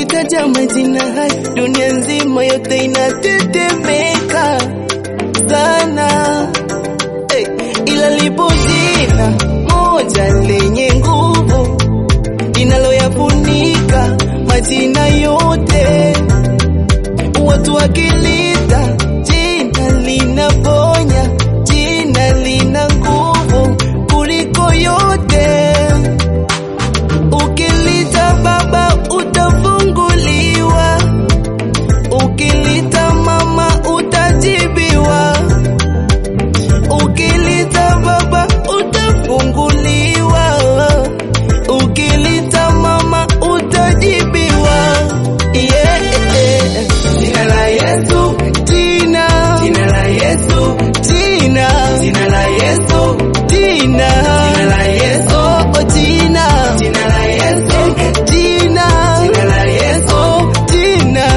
nikitaja majina haya dunia nzima yote inatetemeka sana hey, ila lipo jina moja lenye nguvu linaloyafunika majina yote. Watu wakilita jina linaponya, jina lina nguvu kuliko yote. Ukilita Baba utafunguliwa, ukilita Mama utajibiwa, ukilita Baba utafunguliwa, ukilita Mama utajibiwa. Yeah. Jina la Yesu, Jina, jina la Yesu, jina, jina la Yesu, jina, jina la Yesu, oh, oh, jina, jina la Yesu, jina, jina la Yesu, oh, jina,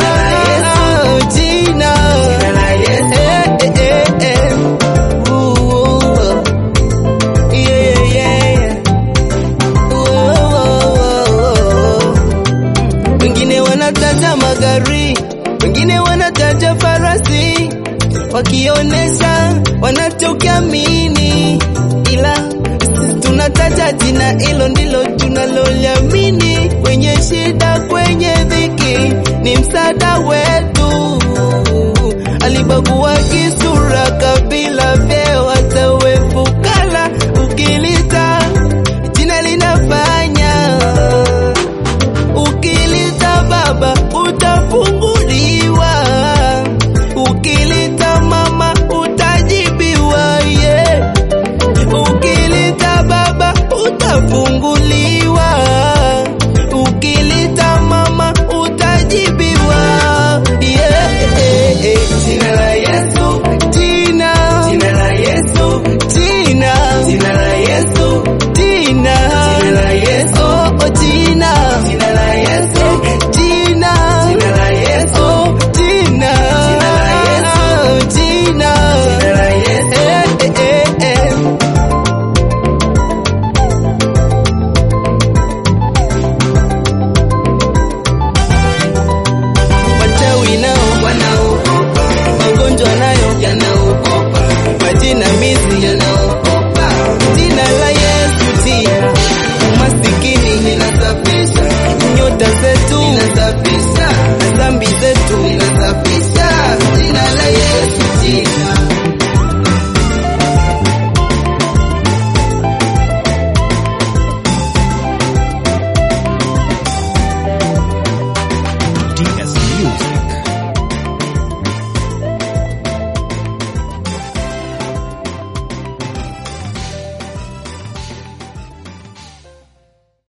jina, jina la Yesu. eh, eh, eh, eh. Ooh, ooh, oh. Yeah, yeah, yeah. Ooh, oh, oh, oh. Wengine wanataja magari, wengine wanataja farasi, wakionesha wanachokiamini, ila sisi tunataja jina hilo ndilo tunaloliamini. Kwenye shida, kwenye dhiki, ni msaada wetu. Alibagua kisa